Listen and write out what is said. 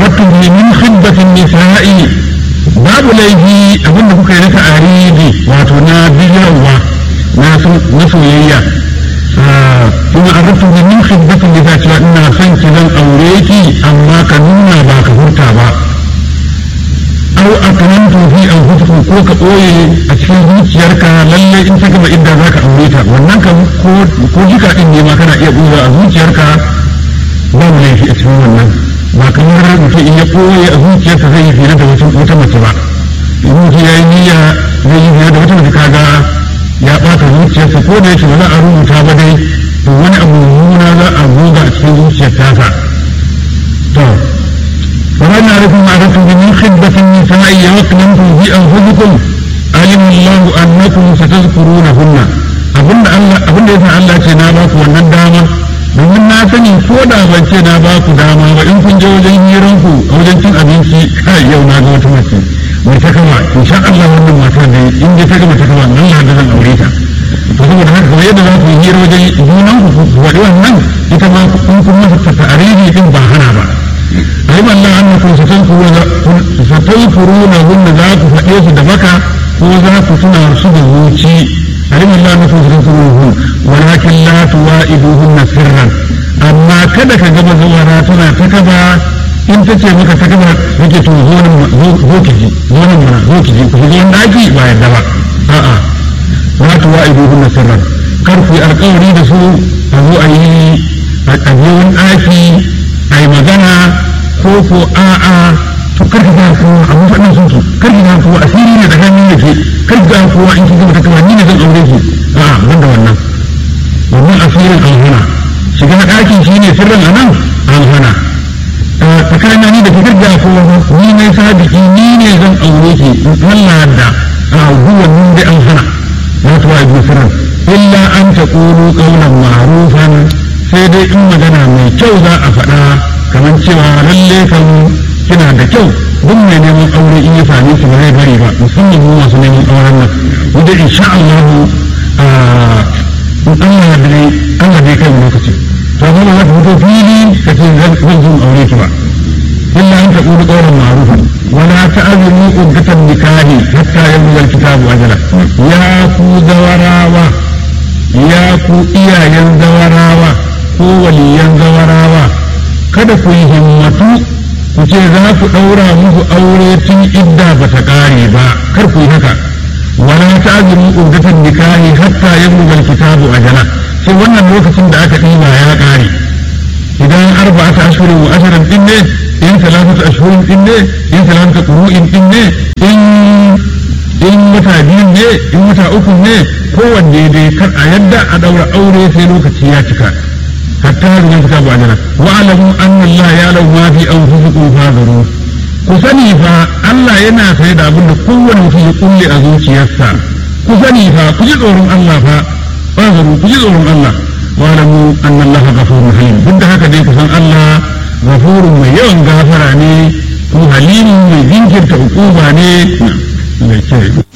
arattum bi min khidbatin nisa'i babu laifi abinda kuka yi na ta'aridi wato na bijirarwa na soyayya kuma arattum bi min khidbatin nisa'i cewa ina son ki zan aure ki amma ka nuna ba ka furta ba aw akrantu fi anfusikum ko ka ɓoye a cikin zuciyarka lalle in ta gama idda zaka aure ta wannan kan ko ko jika din ne ma kana iya ɓoye a zuciyarka ba mu laifi a cikin wannan ba kamar mutum in ya ɓoye a zuciyarsa zai yi fiye da wata mace ba in mutum ya yi niyya zai yi fiye da wata mace kaga ya ɓata zuciyarsa ko da yake ba za a rubuta ba dai to wani abu mummuna za a goga a cikin zuciyar tasa to ومن يعرف معرفة من خدمة النساء وأكرمتم في أنفسكم علم الله أنكم ستذكرونهن abinda Allah abinda yasa Allah ce na baku wannan dama domin na sani ko da ban ce na baku dama ba in kun je wajen hiran ku a wajen cin abinci kai yau na ga wata mace mai ta kama insha Allah wannan matar da in dai ta gama ta kama nan ya da zan aure ta to saboda haka kamar yadda za ku yi hira wajen junan ku ku faɗi wannan ita ma in kun masa ta'aridi din ba hana ba علم الله أنكم ستنفرونهن ذاك فأيس دبكا وذاك تنارسد الوشي علم الله أنكم ستنفرونهن ولكن لا توائدوهن سرا أما كذا كجب زوراتنا تكبا in ta ce maka ta gaba yake to zo nan zo ki ji zo nan mana zo ki ji ku ji daki ba yadda ba a'a la tuwa'iduhunna sirran kar ku yi alƙawari da su a zo a yi a je wani ɗaki a yi magana ko ko a'a to kar ka ga kowa a mun faɗin sun su kar ka ga kowa asiri ne tsakanin da ke kar ka ga kowa in kin gama ta kama ni ne zan aure ki a'a ban da wannan wannan asirin an hana shiga ɗakin shi ne sirrin a nan an hana tsakanin ni da ke kar ga kowa ni ne sabiki ni ne zan aure ki Allah da a duwan nun da an hana ya tuwa ibu sirrin illa an ta ƙoro ƙaunar ma'rufan sai dai in magana mai kyau za a faɗa kamar cewa lalle kan kina da kyau duk mai neman aure in ya same ki ba zai bari ba musamman mu masu neman auren nan wanda insha Allah in Allah ya dai Allah dai kai lokaci to amma ba za ka fito fili ka ce zan zan aure ki ba illa an taqulu qawlan ma'rufan wala ta'zimu uddatan nikahi hatta yabluga al-kitabu ajala ya ku zawarawa ya ku iyayen zawarawa ko waliyan zawarawa kada ku yi himmatu ku ce za ku ɗaura musu aure tun idda ba ta ƙare ba kar ku yi haka wala ta ajiru ugdatan nikahi hatta yablugal kitabu ajala sai wannan lokacin da aka ɗiba ya ƙare idan arba'ata ashhurin wa asharan din ne in talafatu ashhurin din ne in talafatu qur'in din ne in in wata biyu ne in wata uku ne kowanne dai kar a yadda a ɗaura aure sai lokaci ya cika حتى هذه الكتاب أجلا واعلموا أن الله يعلم ما في أنفسكم فاذروا كسني فا الله ينا سيد أبن قوة في كل أزوج يسا كسني فا كجد أورم الله فا فاذروا كجد أورم الله واعلموا أن الله غفور رحيم بد هكذا دي كسن الله غفور من يوم غافراني وحليم من ذنكر تعقوباني نعم